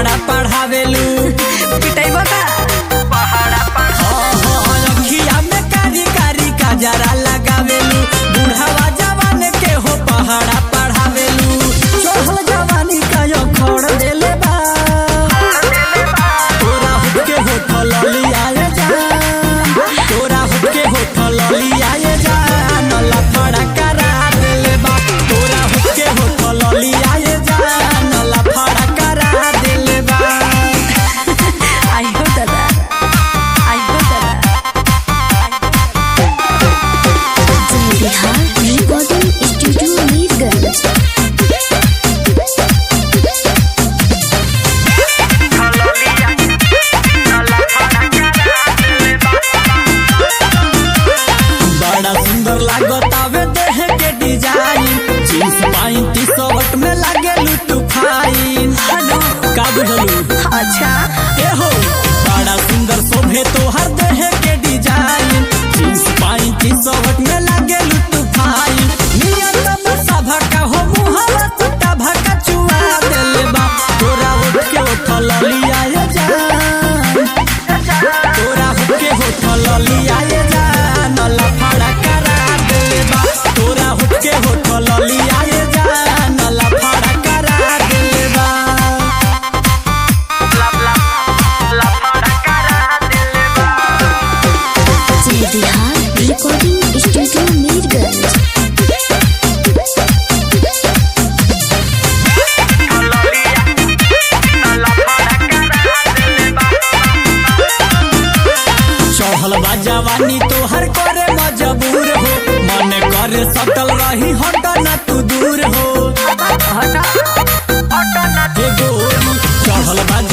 पहाड़ा पढ़ावेलू पिटाइबा का अखिया में कारी कारी काजरा लगावेलू बुढ़ावा जवान के हो पहाड़ा पढ़ावेलू चढ़ल जवानी का यो खोड़ देले बा तोरा हुके होठल लियाए जा तोरा हुके होठल लियाए जा नला फड़ा करा देले बा तोरा हुके होठल लियाए जा नला फड़ा करा देले बा आई हो दादा आई हो दादा बिहार रिकॉर्डिंग स्टूडियो मीरगंज बड़ा सुंदर लागत आवे देह के design jeans pant T shirt में लागे लुटू फाइन हेलो का बुझलू अच्छा ए हो बड़ा सुंदर शोभे तोहर देह के design jeans pant T shirt में लागे लुटू फाइन नियत में सभा का हो मुहावा टूटा भका चुआ देले बा तोरा उठ के उठल लिया जा तोरा हुके होठल लियाए जा नला फड़ा करा देले बा तोरा हुके होठल लियाए जा नला फड़ा करा देले बा बिहार रिकॉर्डिंग स्टूडियो मीरगंज चढ़ल बा जवानी तोहर करे मजबूर हो मन करे सटल रही हट ना तू दूर हो हे गोरी चढ़ल बा